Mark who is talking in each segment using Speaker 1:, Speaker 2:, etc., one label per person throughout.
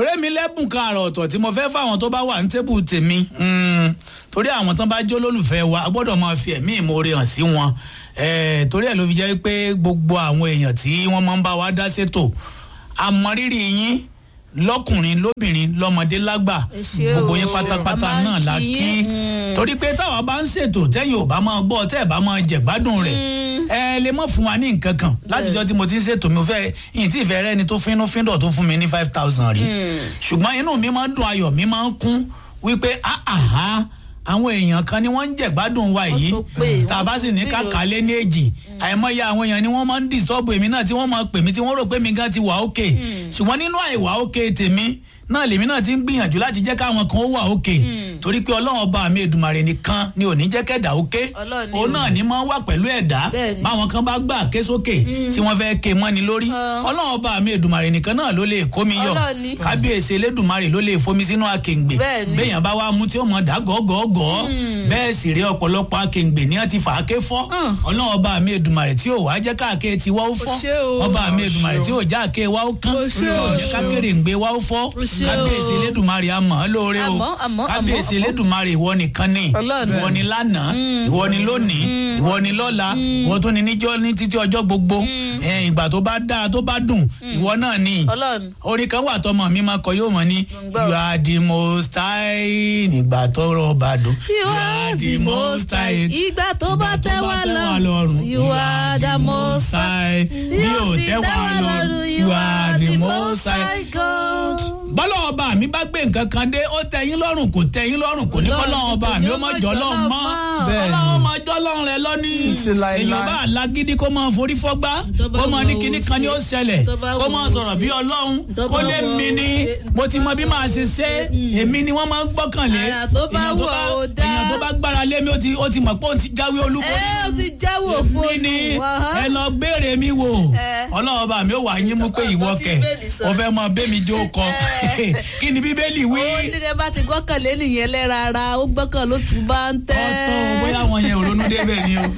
Speaker 1: torí mi lẹ́bùn kan àrà ọ̀tọ̀ tí mo fẹ́ fáwọn tó bá wà ní tébù tèmi mm, torí àwọn tán bá jó lólùfẹ́ wa a gbọ́dọ̀ máa fi ẹ̀mí ìmoore hàn sí wọn Eh, torí ẹ̀ ló fi jẹ́ pé gbogbo àwọn èèyàn tí wọ́n máa ń bá wa dá sétò àmọ́rírì yín lọ́kùnrin lóbìnrin lọ́mọdé lágbà
Speaker 2: Ẹ ṣé
Speaker 1: gbogbo
Speaker 2: o.
Speaker 1: yín pátápátá
Speaker 2: A máa ń
Speaker 1: náà la
Speaker 2: kí
Speaker 1: kí
Speaker 2: yín.
Speaker 1: torí pé táwa bá ń ṣètò tẹ́yìn ò bá máa gbọ́ tẹ́ ẹ̀ bá máa jẹ̀gbádùn rẹ̀ ẹ lè mọ̀ fún wa ní nǹkan kan látijọ́ tí mo ti ń ṣètò mi ò fẹ́ yìí tí ìfẹ́ rẹ́ni tó fínú fíndọ̀ tó fún mi ní five thousand rí ṣùgbọ́n inú mi máa ń dùn ayọ̀ mi máa ń kún wípé áhà àwọn èèyàn kan ni wọ́n ń jẹ̀gbádùn wa yìí
Speaker 2: tó pé,
Speaker 1: tá a bá
Speaker 2: wọ́n
Speaker 1: sì
Speaker 2: tún
Speaker 1: ní
Speaker 2: pé
Speaker 1: kàkà lé ní èjì àìmọye àwọn èèyàn ni wọ́n máa ń dìsọ́ọ̀bù èmi náà tí wọ́n máa pè mí tí wọ́n rò pé mi gan ti wà ókè ṣùgbọ́n nínú àìwà ókè tèmi náà lèmi náà ti ń gbìyànjú láti jẹ́ káwọn kan ó wà ókè torí pé ọlọ́run ọba mi èdùmàrè nìkan ni ò ní jẹ́ kẹ́dà ókè
Speaker 2: Ọlọ́run ni
Speaker 1: òun
Speaker 2: o.
Speaker 1: náà ní máa ń wà pẹ̀lú ẹ̀dá
Speaker 2: Bẹ́ẹ̀ni.
Speaker 1: báwọn kan bá gbà ké sókè tí wọ́n fẹ́ ké mọ́ni lórí
Speaker 2: Ah.
Speaker 1: ọlọ́run ọba mi èdùmàrè nìkan náà ló lè kó mi yọ
Speaker 2: Ọlọ́run ni.
Speaker 1: kábíyèsí elédùmarè ló lè fomi sínú akèǹgbè
Speaker 2: Bẹ́ẹ̀ni.
Speaker 1: béèyàn bá wá mú tí ó mọ dá gọ́gọ́gọ́ bẹ́ẹ̀ sì rí ọ̀pọ̀lọpọ̀ akèǹgbè ní wọ́n ti fà á ké fọ́
Speaker 2: Mm.
Speaker 1: ọlọ́run ọba mi èdùmàrè tí ò wá jẹ́ káàké ti wá ó fọ́
Speaker 2: ṣé o.
Speaker 1: ọba mi èdùmàrè tí ò já àké wá ó kán
Speaker 2: O
Speaker 1: tí
Speaker 2: ṣé
Speaker 1: ò
Speaker 2: o.
Speaker 1: jẹ́ kákéré ń gbé wá ó fọ́
Speaker 2: O ṣé o.
Speaker 1: kábíyèsí elédùmarè àmọ́ lóore o
Speaker 2: Àmọ́, àmọ́,
Speaker 1: kábíyèsí
Speaker 2: àmọ́, àmọ́.
Speaker 1: elédùmarè ìwọ nìkan ni
Speaker 2: Ọlọ́run.
Speaker 1: ìwọ ni lánàá ìwọ ni lónìí ìwọ ni lọ́la ìwọ tó ni níjọ́ ní títí ọjọ́ gbogbo Eh, ìgbà tó bá dáa tó bá dùn ìwọ náà ni
Speaker 2: ọlọ́run
Speaker 1: orin kan wà tọmọ mi máa kọ yóò mọ ní
Speaker 2: Mo ń gbọ́.
Speaker 1: you are the most high nígbà tọrọ bá dùn
Speaker 2: you are the most high ìgbà tó bá tẹ́ wá lọ́rùn you are the most high
Speaker 1: bí ò tẹ́ wá lọ́rùn you are the most high.
Speaker 2: God.
Speaker 1: bọ́lá ọba mi bá gbé nǹkan kan dé ó tẹ́ yín lọ́rùn kò tẹ́ yín lọ́rùn kò ní kọ́ lọ́wọ́ ọba mi ó mọ̀ jọ́ lọ́rùn mọ́
Speaker 3: Bẹ́ẹ̀ni.
Speaker 1: ọlọ́run mọ̀ jọ́ lọ́rùn rẹ lọ́ní
Speaker 3: Títí láéláé.
Speaker 1: èyàn bá lágídí kó máa forí fọ́gbá
Speaker 2: Tó bá
Speaker 1: kó máa
Speaker 2: wù
Speaker 1: ní
Speaker 2: ọ́
Speaker 1: kinní
Speaker 2: ó
Speaker 1: kan ni ó
Speaker 2: ṣe.
Speaker 1: ṣẹlẹ̀
Speaker 2: Tó bá
Speaker 1: kó
Speaker 2: wù
Speaker 1: máa
Speaker 2: ọ́ ó
Speaker 1: sọ̀rọ̀ bí
Speaker 2: ṣe.
Speaker 1: ọlọ́run
Speaker 2: Tó
Speaker 1: kó
Speaker 2: bá
Speaker 1: lé
Speaker 2: wù ọ́
Speaker 1: mi
Speaker 2: ó
Speaker 1: ní
Speaker 2: ṣe.
Speaker 1: mo ti mọ bí màá ṣe ṣe èmi ni wọ́n máa ń gbọ́kànlé
Speaker 2: Àrà tó bá
Speaker 1: èèyàn
Speaker 2: wù ọ́ ó dá.
Speaker 1: èèyàn tó bá gbára lé mi ó ti ó ti mọ̀ pé ó ti jáwé olúborí
Speaker 2: ẹ ó ti jáwọ́ fún
Speaker 1: mi ni ẹ lọ béèrè mi wò
Speaker 2: Ẹ.
Speaker 1: ọlọ́run bá mi ó wà yín mú pé ìwọ
Speaker 2: Ọgbọ́n tí
Speaker 1: kẹ
Speaker 2: Bíbélì sọ.
Speaker 1: o fẹ́ mọ bẹ́mi jó kọ
Speaker 2: Ẹ.
Speaker 1: kí ni bíbélì wí
Speaker 2: ó ní kẹ́ bá ti gbọ́kànlé nìyẹn lẹ́ra ara ó gbọ́kàn ló tún bá ń tẹ́.
Speaker 1: ọ̀tọ̀ bóyá àwọn yẹn ò ronú débẹ̀ ni o.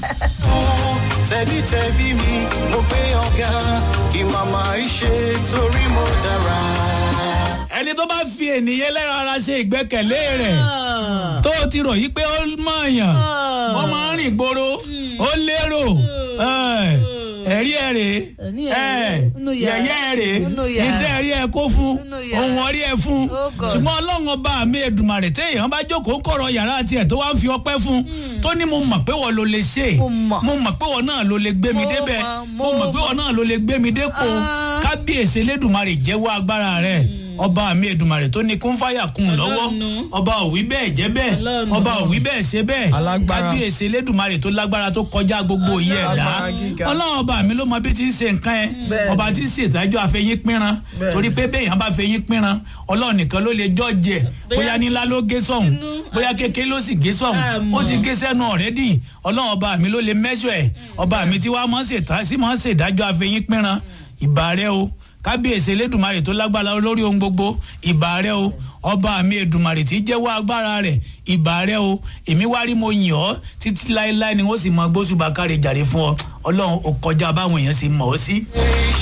Speaker 4: tẹ̀bítẹ̀bí mi mo gbé ọ̀gá ìmàmà ìṣe torí mo dára.
Speaker 1: ẹni tó bá fi ènìyàn lẹ́ran ara ṣe ìgbẹ́kẹ̀lé rẹ̀ tó o ti rò yí pé ó mọ̀ọ́yàn ó máa ń rìn gbòòrò ó lérò ẹ̀, ẹ̀rí ẹ̀ rè
Speaker 2: Ẹ̀rí ẹ̀
Speaker 1: ẹ̀
Speaker 2: rè, nínú yàrá,
Speaker 1: yẹ̀yẹ́ ẹ̀ rè
Speaker 2: nínú yàrá.
Speaker 1: ìtẹ́ ẹ̀rí ẹ̀ kó fún
Speaker 2: Nínú yàrá.
Speaker 1: ohun ọ̀rí ẹ̀ fún
Speaker 2: Oh God.
Speaker 1: ṣùgbọ́n ọlọ́run ọba mi èdùmàrè téèyàn bá jókòó kọ̀rọ̀ yàrá tiẹ̀ tó wá ń fi ọpẹ́ fún tó ní mo mọ̀ pé wọ́n ló lè ṣe
Speaker 2: Mo mọ̀.
Speaker 1: mo mọ̀ pé wọ́n náà ló lè gbé mi
Speaker 2: Mo
Speaker 1: débẹ̀
Speaker 2: mọ̀,
Speaker 1: mo
Speaker 2: mo
Speaker 1: mọ̀ pé wọ́n náà ló lè gbé mi dépò
Speaker 2: Ah.
Speaker 1: kábíyèsí elédùnmarè jẹ́wọ́ agbára rẹ̀ ọba mi èdùnmarè tó ní kún fáyà kún lọ́wọ́
Speaker 2: Ọlọ́run.
Speaker 1: ọba òwí bẹ́ẹ̀ jẹ́ bẹ́ẹ̀
Speaker 2: Ọlọ́run.
Speaker 1: ọba òwí bẹ́ẹ̀ ṣe bẹ́ẹ̀
Speaker 3: Alágbára.
Speaker 1: kábíyèsí elédùnmarè tó lágbára tó kọjá gbogbo iye ẹ̀dá
Speaker 3: Alágbára gíga.
Speaker 1: ọlọ́run ọba mi ló mọ bí ti ń ṣe nǹkan ẹ̀
Speaker 3: Bẹ́ẹ̀ni.
Speaker 1: ọba tí ń ṣe ìdájọ́ àfẹ́yín pínran
Speaker 3: Bẹ́ẹ̀ni.
Speaker 1: torí pé bẹ́ẹ̀yàn bá fẹ́yín pínran ọlọ́run nìkan ló lè jọ́ọ̀jẹ̀ bóyá nílá ló gé sọ̀hún
Speaker 2: tinú,
Speaker 1: bóyá kékeré ló sì gé sọ̀hún
Speaker 2: Àmọ́.
Speaker 1: ó ti gé sẹ́nu ọ̀rẹ́dì ọlọ́run ọba mi ló lè mẹ́sọ̀ ẹ̀ ọba mi tí wàá mọ̀ ṣètà sí mọ̀ ṣèdájọ́ àfẹ́yín pínran ìbà rẹ o kábíyèsí elédùnmarè tó lágbára lórí ohun gbogbo ìbà rẹ o ọba mi èdùnmarè tí jẹ́wọ́ agbára rẹ̀ ìbà rẹ o èmi wá rí mo yìn ọ́ títí láéláé ni wọ́n sì mọ gbósùbà káre jàre fún ọ ọlọ́run ò kọjá báwọn èèyàn sì mọ̀ ọ́ sí.